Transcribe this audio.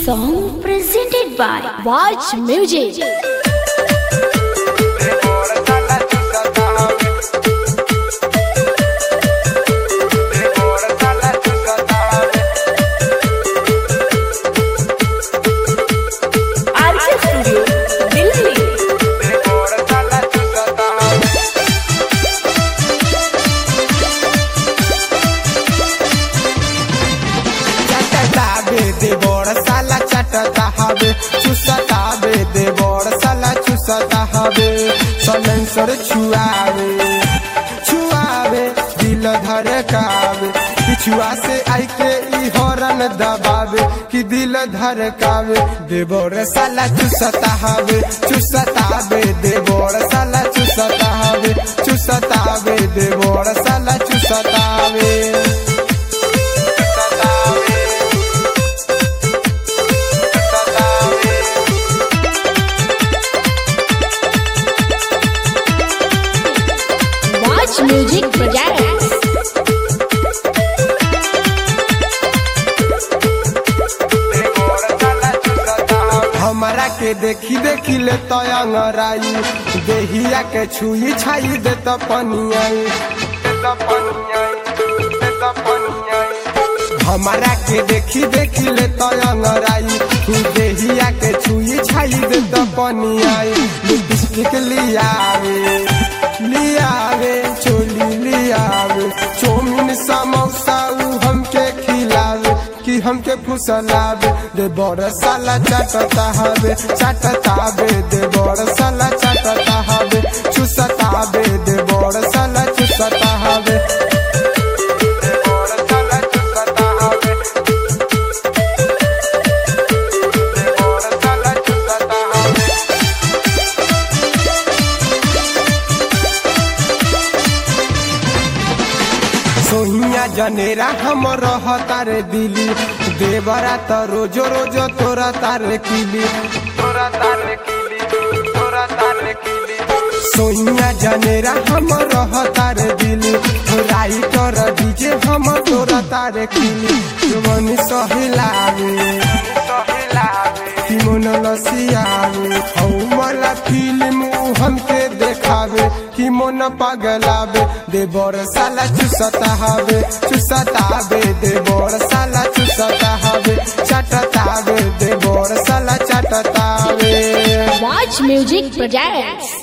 song presented by Watch Music. RK Studio, Delhi. चटताबे दे बड़ साला चटता हवे चुसताबे दे बड़ साला चुसता हवे सलेंसर छुआवे छुआवे दिल धड़कावे पिछुआ से आई के ई हॉर्न दबावे कि दिल धड़कावे दे बड़ साला चुसता हवे चुसताबे दे बड़ साला चुसता हवे चुसताबे दे बड़ साला चुसतावे Watch Music Projects. हमारा के देखी देखी ले तो अंगराई देहिया के छुई छाई दे तो पनियाई हमारा के देखी देखी ले तो अंगराई देहिया के छुई छाई दे तो पनियाई लिपस्टिक लियावे लियावे चोली लियावे चौमिन समोसा उ हमके खिलावे कि हमके फुसलावे दे बड़ साला चटता हवे चटतावे दे बड़ साला चटता हवे चुसतावे दे बड़ साला चुसता हवे दे बड़ साला चुसता हवे दे बड़ साला चुसता हवे सोहिया जनेरा हम रहता रे दिली देवरा त रोजो रोजो तोरा तारे किली तोरा तारे किली तोरा तारे किली सोहिया जनेरा हम रहता रे दिली राइटर डीजे हम तोरा तारे किली मन सहिलावे कि मन लसियावे हौ मला फिल्म उ हमके देखावे कि मन पगलावे दे बड़ साला चुसता हवे चुसतावे दे बड़ साला चुसता हवे चटतावे दे बड़ साला चटतावे Watch Music Projects.